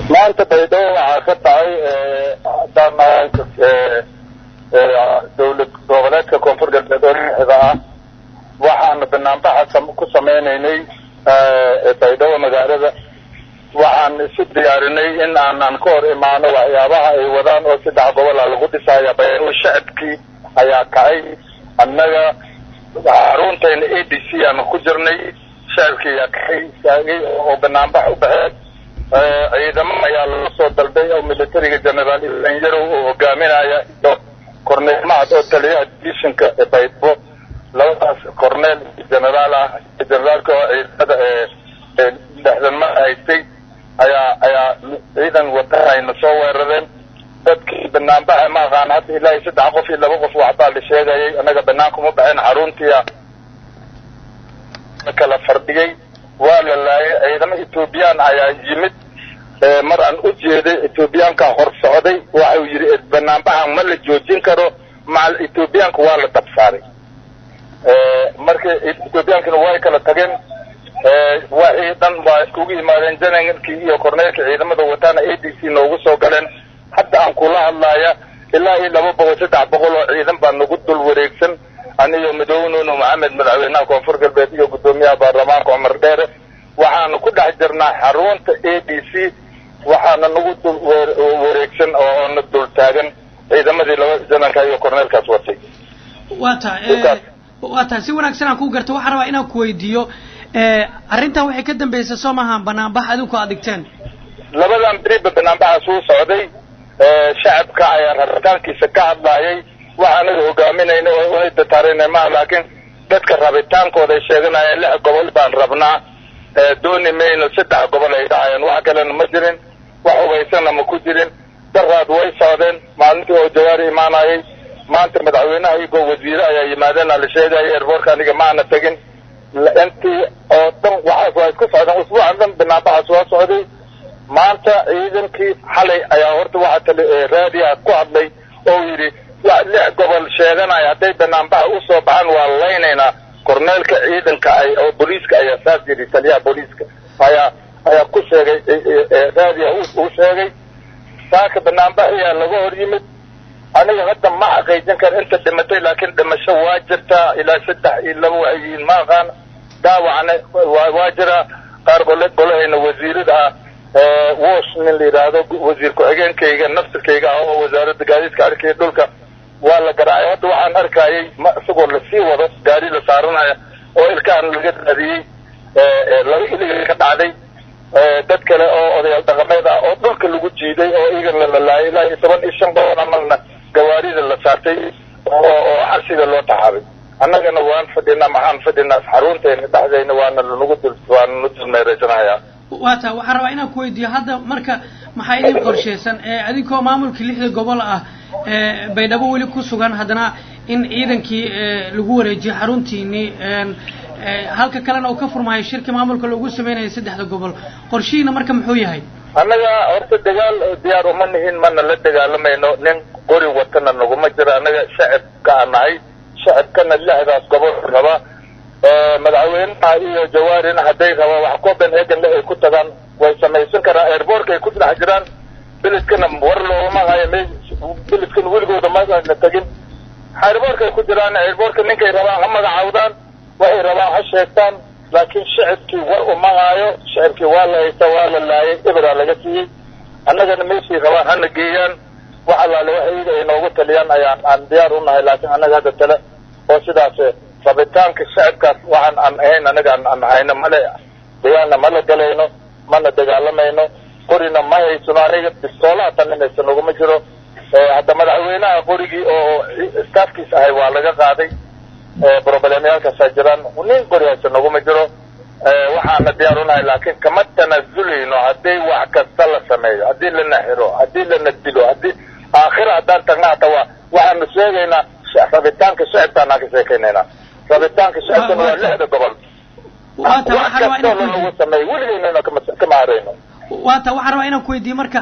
maanta baydhabo waxaa ka dhacay haddaan dawlad goboleedka koonfur galbeed oo lixda ah waxaana banaanbaxa ku sameynaynay baydhabo magaalada waxaan isu diyaarinay in aanan ka hor imaano waxyaabaha ay wadaan oo saddex gobola lagu dhisaya baydhabo shacabkii ayaa kacay annaga xaruntayna a d c aanu ku jirnay shacabkii ayaa kacay istaagay oo banaanbax u baxeen ciidamo ayaa laga soo dalbay oo militariga generaal ilan yarow oo hogaaminaya iyo corneel mahad oo taliyaha divishinka ee baydhabo labadaas corneel generaal ah generaalka oo ciidamada dhexdanma haystay ayaa ayaa ciidan wata ayna soo weerareen dadkii banaanbaxa ma aqaan hadda ilaahay saddex qof iyo laba qof waxbaa la sheegayay annaga banaankuma baxeen xaruntiia kala fardhigay waa la laayay ciidamo ethoobiyan ayaa yimid mar aan u jeeday ethoobiyaanka hor socday waxau yidhi banaanbaxan ma la joojin karo macal ethoobiyaanka waa la dabsaaray marka ethoobiyankana way kala tageen waxii dhan waa iskugu yimaadeen janaralkii iyo korneelkii ciidamada wataana a d c noogu soo galeen hadda aan kula hadlaaya ilaa iyo laba boqol saddex boqol oo ciidan baa nagu dul wareegsan aniyo madownuno maxamed madaxweynaha koonfur galbeed iyo guddoomiyaha baarlamaanka cumar dheere waxaanu ku dhex jirnaa xarunta a d c waxaana nagu dul wareegsan oona dul taagan ciidamadii laba janarka iyo korneelkaas watay waa ta waa tahay si wanaagsan aan ku garto waxaan rabaa inaan ku weydiiyo arrintan waxay ka dambeysay soo maaha banaanbax adinku aad dhigteen labadan beriba banaanbaxaas uu socday shacabka ayaa rabitaankiisa ka hadlaayay waxa anaga hogaaminayna oo una dataarayna maaha laakiin dadka rabitaankooda ay sheeganayeen lix gobol baan rabnaa dooni mayno saddex gobol ay dhahayeen wax kalena ma jirin wax hubaysana ma ku jirin daraad way socdeen maalintii oo jawaari imaanayay maanta madaxweynaha iyagoo wasiire ayaa yimaadeen la sheegaya airboortka aniga maana tegin intii oo dhan waxaas waa isku socdeen usbuucan dhan banaanbaxaas waa socday maanta ciidankii xalay ayaa horta waxaa tali raadiya ku hadlay oo yidhi lix gobol sheeganaya hadday banaanbaxa usoo baxaan waa laynaynaa korneelka ciidanka ay oo booliiska ayaa saas yidhi taliyaha booliiska ayaa ayaa ku sheegay raadiya uu sheegay saaka banaanbaxiyaa laga hor yimid aniga hadda ma xaqiijin kara inta dhimatay laakiin dhimasho waa jirtaa ilaa saddex iyo laba waxay yihiin ma aqaan daawacna waa jiraa qaar gole golahayna wasiirada ah wosh nin la yidhaahdo wasiir ku-xigeenkayga nafsirkayga ah oo wasaaradda gaadiidka arkaya dhulka waa la garaacay hadda waxaan arkayay ma isagoo lasii wado gaari la saaranaya oo ilkahan laga raadiyey laba iliga ka dhacday dad kale oo odayaal dhaqameed ah oo dhulka lagu jiiday oo iyagana la laayay ilaa iyo toban iyo shan boqol amalna gawaarida la saartay oo xabsiga loo taxaabay annagana waan fadhinaa maxaan fadhinaa xarunteena dhexdeyna waana lanagu dul waana nu dulmeeraysanayaa waa taa waxaan rabaa inaan ku weydiiyo hadda marka maxaa idin qorshaysan adinkoo maamulkii lixda gobol ah baydhabo weli ku sugan haddana in ciidankii lagu wareejiyo xaruntiinii halka kalena uu ka furmaayo shirki maamulka loogu sameynaya saddexda gobol qorshihiina marka muxuu yahay annaga horta dagaal diyaar uma nihin mana la dagaalamayno nin qori watana naguma jiro annaga shacabka aan nahay shacabkana lixdaas gobol raba madaxweynaha iyo jawaarina hadday rabaan wax copenhagen le ay ku tagaan way samaysan karaan airboortka ay ku dhex jiraan beledkana war loogama hayo me beledkana weligooda mana tegin airboortka ay ku jiraan airboortka ninkay rabaan ha magacaawdaan waxay rabaan ha sheegtaan laakiin shacabkii war uma haayo shacabkii waa la haysta waa la laayay eberaa laga siiyey annagana meeshii rabaan hana geeyaan wax allaale wax iyaga ay noogu taliyaan ayaan aan diyaar u nahay laakiin annaga hadda tale oo sidaas rabitaanka shacabkaas waxaan aan ahayn anaga aan hayno male dagaalna mala galayno mana dagaalamayno qorina ma haysano aniga bistoolaha taninaysa naguma jiro hadda madaxweynaha qorigii oo staafkiis ahay waa laga qaaday broblемyaalkaasaa jiraan nin qori haysa naguma jiro waxaana diyaar unahay laakiin kama tanaasulayno haddii wax kasta la sameeyo haddii lana xiro haddii lana dilo haddii aakhira haddaan tagna hata waa waxaanu sheegaynaa rabitaanka shacabkaan aan ka sheekaynaynaa rabitaanka shacabkana waa lixda gobol wax kastoo lanagu sameeyo weligeynana kama harayno waata waxaan rabaa inaan ku weydiiyo marka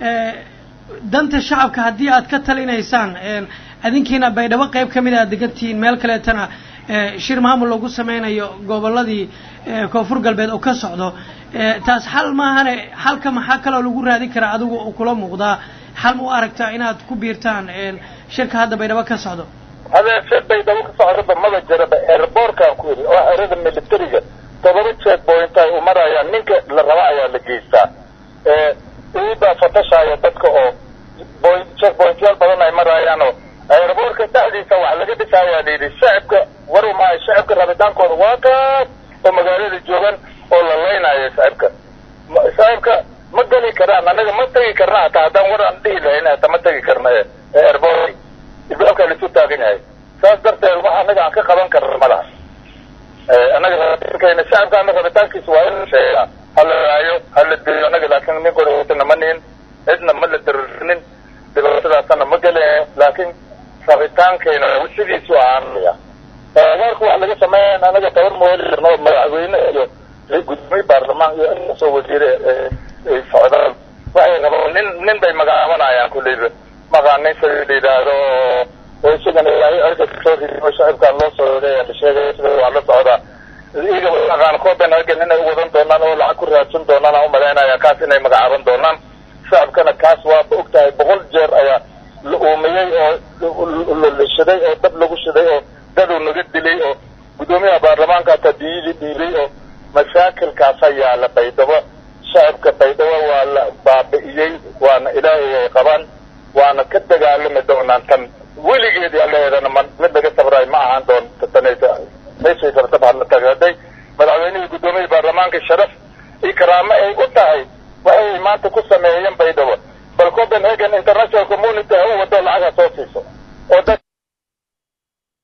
danta shacabka haddii aad ka talinaysaan adinkiina baydhabo qayb ka mid a aad degantihiin meel kaleetana shir maamul lagu sameynayo gobolladii koonfur galbeed oo ka socdo taas xal maahane xalka maxaa kaloo lagu raadin karaa adigu oo kula muuqdaa xal ma u aragtaa inaad ku biirtaan shirka hadda baydhabo ka socdo hadee shir baydhabo ka socdaba maba jiraba airbortkaan ku yidhi oo erada militariga todoba check point ay u marayaan ninka la raba ayaa la geystaa iibaa fatashaya dadka oo point check pointyaal badan ay marayaan oo airbortka dhexdiisa wax laga dhisayaa layidhi shacibka waru maayo shacibka rabitaankooda waa kaas oo magaalada joogan oo la laynayo shacibka shacibka ma geli karaan anaga ma tegi karna hataa haddaan war aan dhihi lahayn hata ma tegi karna airport ibaabkaa laisu taagan yahay saas darteed wax anaga aan ka qaban karna ma laha anaga rabitaankayna shacibka ana rabitaankiisa waa in sheegaa hala raayo hala diriyo anaga laakin nin kortana ma nihin cidna ma la dirinin dhibaatadaasana ma gele laakin rabitaankayna sidiisu ahaanaya abaarka wax laga sameeya anaga tabar ma heli karno madaxweyne iyo gudoomiye baarlamaan iyo inasoo wasiire ay socdaan waxay rabaan nin nin bay magacaabanayaan kulleyba maqaanin sida la yidhaahdo oo isagana ilaahay cirka kasoo ridiyo shacibkaan loo soo leeya la sheegay sida waa la socdaa iyaga maqaan copenhagen inay u wadan doonaan oo lacag ku raadsan doonaan aan umalaynaya kaas inay magacaaban doonaan shacabkana kaas waaba og tahay boqol jeer ayaa la uumiyey oo la shiday oo dab lagu shiday oo dadow naga dilay oo guddoomiyaha baarlamaanka hataa diyadii dhiibay oo mashaakilkaasa yaala baydhabo shacabka baydhabo waa la baabi'iyey waana ilaahay ay qabaan waana ka dagaalami doonaan tan weligeedii alleheedana ma mid laga sabraay ma ahaan doonta tanaysa meeshay rabta